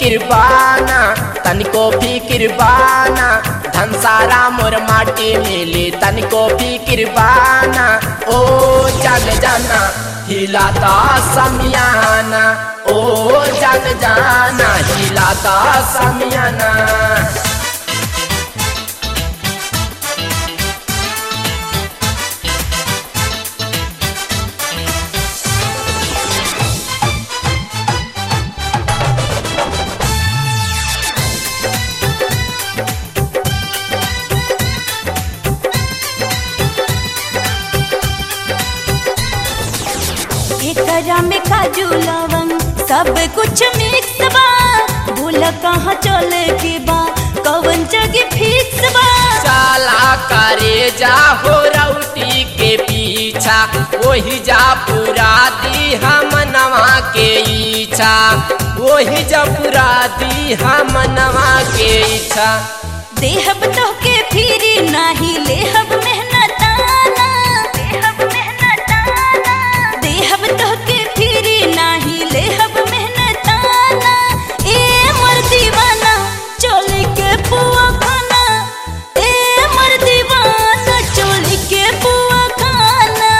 बाना तनिको फिकिर बाना धन सारा मोर माटी मिली तनिको फिकिर बाना ओ जान जाना हिलाता समियाना ओ जान जाना हिलाता समियाना एकरा में काजू लवंग सब कुछ मिक्स बा भूल कहाँ चले के बा कवन जगह फिक्स बा चाला करे जा हो रउटी के पीछा वही जा पूरा दी हम नवा के इच्छा वही जा पूरा दी हम नवा के इच्छा देहब तो के फिरी नाही लेहब मेहनताना देहब मेहनताना देहब तो के फिरी नाही लेहब मेहनताना ए मर दीवाना चोली के पुआ खाना ए मर दीवाना चोली के पुआ खाना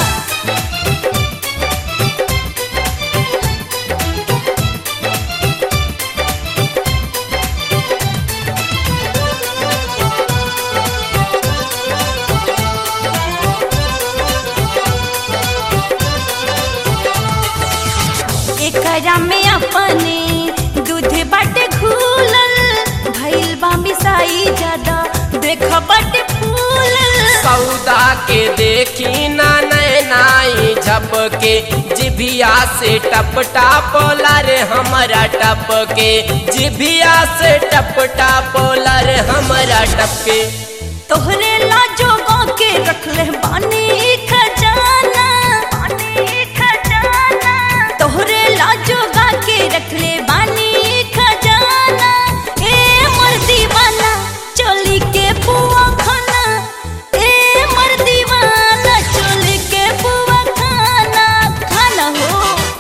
एकरा में अपने दूध बाटे घूलल भइल बा मिसाई ज्यादा देख बाटे फूलल सौदा के देखी ना नैनाई झपके जिभिया से टप टापोला रे हमारा टपके जिभिया से टप टापोला रे हमारा टपके तोहरे लाजो के रखले बानी खजाना बानी खजाना तोहरे लाजो के रखले बानी खजाना ए मर दीवाना चोली के पुआ खाना ए मर दीवाना चोली के पुआ खाना खाना हो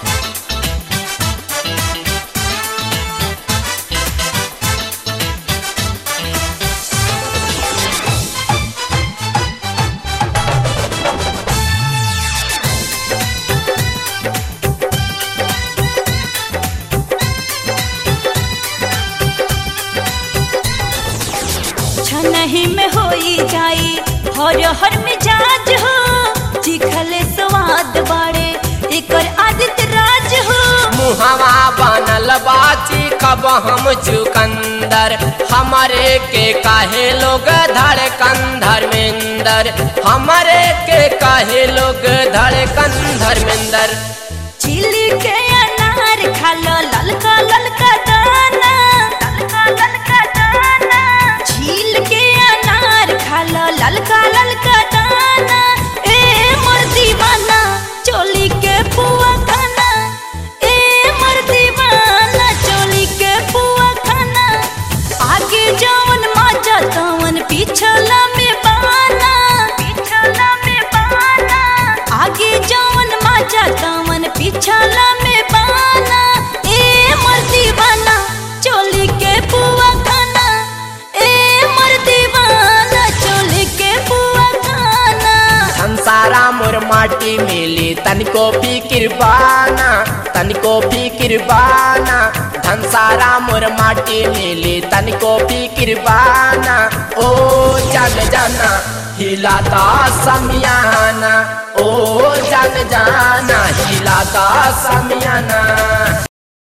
छनही में होई जाई हर हर मिजाज हो चिखले स्वाद बाड़े एकर आदित राज हो मुहवा बनल बाची कब हम चुकंदर हमारे के काहे लोग धड़कन धर्मेंदर हमारे के काहे लोग धड़कन धर्मेंदर चिली के अनार खालो ललका ललका दाना ललका ललका दाना छील के अनार खालो ललका ललका दाना ए मोर दीवाना चोली के पुआ खाना ए मोर दीवाना चोली के पुआ खाना आगे जवन माजा तवन पिछला में बाना पिछला में बाना आगे जवन माजा तवन पिछला में बाना ए मर दीवाना चोली के पुआ खाना ए मर दीवाना चोली के पुआ खाना संसारा मोर माटी मिली तनिको फिकिर बाना तनिको फिकिर बाना धन सारा मोर माटी मिली तनिको फिकिर बाना ओ जान जाना हिलाता समियाना ओ जान जाना हिलाता समियाना